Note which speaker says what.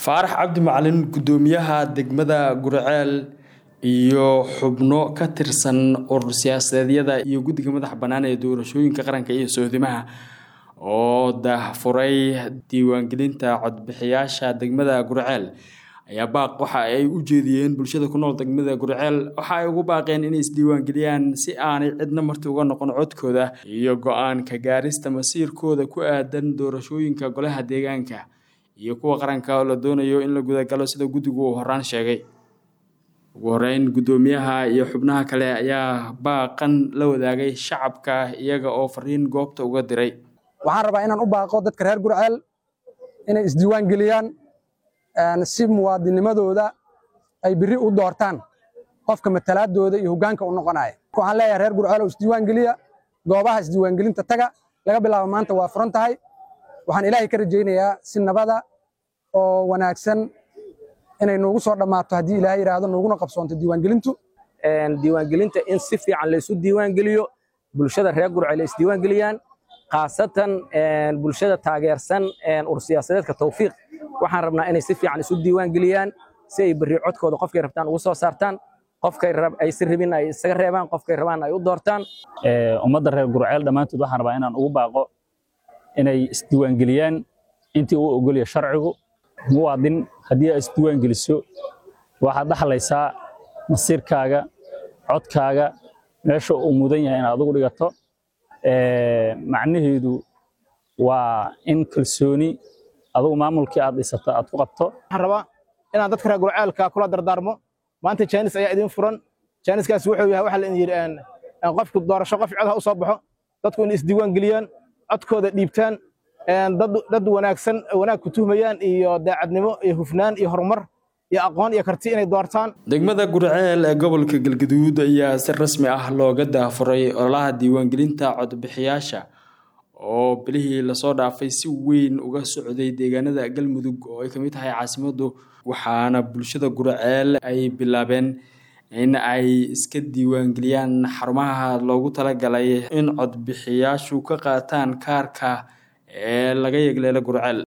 Speaker 1: faarax cabdi macalin gudoomiyaha degmada gurceel iyo xubno ka tirsan urur siyaasadeedyada iyo guddiga madaxa bannaan ee doorashooyinka qaranka iyo soodimaha oo daahfuray diiwaangelinta codbixiyaasha degmada gurceel ayaa baaq waxa ay u jeediyeen bulshada ku nool degmada gurceel waxa ay ugu baaqeen inay isdiiwaangeliyaan si aanay cidna marti uga noqon codkooda iyo go-aanka gaarista masiirkooda ku aadan doorashooyinka golaha deegaanka iyo kuwa qaranka oo la doonayo in la gudagalo sida guddigu uu horaan sheegay ugu horeyn guddoomiyaha iyo xubnaha kale ayaa baaqan la wadaagay shacabka iyaga oo fariin goobta uga diray
Speaker 2: waxaan rabaa inaan u baaqo dadka reer gurceel inay isdiiwaan geliyaan si muwaadinimadooda ay biri u doortaan qofka matalaadooda iyo hoggaanka u noqonaya waxaan leeyahay reer gurceel oo isdiiwaan geliya goobaha isdiiwaangelinta taga laga bilaabo maanta waa furan tahay waxaan ilaahay ka rajaynayaa si nabada oo wanaagsan inay noogu soo dhammaato haddii ilaahay yidhaahdo nooguna qabsoonto diiwaangelintu
Speaker 3: diiwaangelinta in si fiican laysu diiwaangeliyo bulshada reer gurceel ay isdiiwaangeliyaan khaasatan bulshada taageersan urur siyaasadeedka tawfiiq waxaan rabnaa inay si fiican isu diiwaangeliyaan si ay berri codkooda qofkay rabtaan ugu soo saartaan qofkay aysan rabin ay isaga reebaan qofkay rabaan ay u doortaan
Speaker 4: ummadda reer gurceel dhammaantood waxaan rabaa inaan ugu baaqo inay isdiiwaangeliyaan intii uu ogolya sharcigu muwaadin haddii aad isdiiwaangeliso waxaad dhaxlaysaa masiirkaaga codkaaga meesha uu mudan yahay inaad ugu dhigato macnaheedu waa in kalsooni adugu maamulkii aad dhisato aad ku qabto
Speaker 5: waxaan rabaa inaan dadka reer gurceelka kula dardaarmo maanta jaanis ayaa idin furan jaaniskaas wuxuu yahay waxa la yidhi qofku doorasho qof cod ha u soo baxo dadku inay isdiiwaan geliyaan codkooda dhiibtaan dad wanaagsan wanaag ku tuhmayaan iyo daacadnimo iyo hufnaan iyo horumar iyo aqoon iyo karti inay doortaan
Speaker 1: degmada gurceel ee gobolka galgaduud ayaa si rasmi ah looga daafuray ololaha diiwaangelinta codbixiyaasha oo bilihii lasoo dhaafay si weyn uga socday deegaanada galmudug oo ay ka mid tahay caasimaddu waxaana bulshada gurceel ay bilaabeen in ay iska diiwaangeliyaan xarumaha loogu talagalay in codbixiyaashu ka qaataan kaarka ee laga yegleelo gurceel